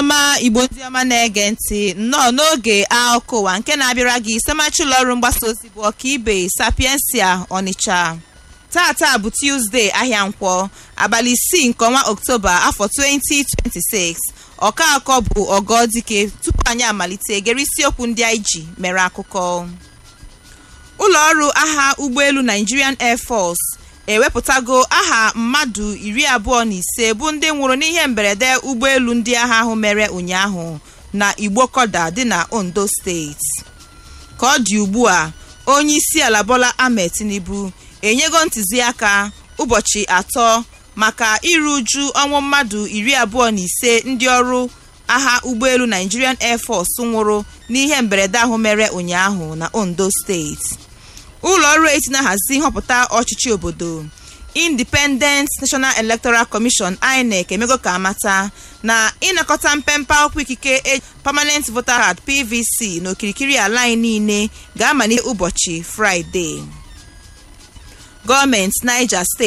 ọma igbo ndị ọma na-ege ntị nnọọ n'oge akụkọ ụwa nke na-abịara gị semachi ụlọọrụ mgbasa ozi bụ ọkaibe sapiensia ọnịcha tata bụ tuzdee ahịa nkwọ abalị isii nke ọnwa oktoba afọ 2026 ọka akọ bụ ọgọdike tupu anyị amalite gere isiokwu ndị anyị ji mere akụkọ ụlọọrụ agha ụgbọelu nigerian air force ewepụtago aha mmadụ iri abụọ na ise bụ ndị nwụrụ n'ihe mberede ụgbọelu ndị agha ahụ mere ụnyaahụ na igbokoda dị na ondo steeti ka ọ dị ugbu a onye isi ala bola ahmed tinubu enyego ntụziaka ụbọchị atọ maka iru uju ọnwụ mmadụ iri abụọ na ise ndị ọrụ agha ụgbọelu nigerian air force nwụrụ n'ihe mberede ahụ mere ụnyaahụ na ondo steeti ụlọ ọrụ eti na-ahazi nhọpụta ọchịchị obodo independent national electoral commission inec emego ka amata na ịnakọta mpempe akwụkwọ ikike permanent voter card pvc n'okirikiri ala anyị niile ga-amalite ụbọchị fraịde gọọmenti niger steeti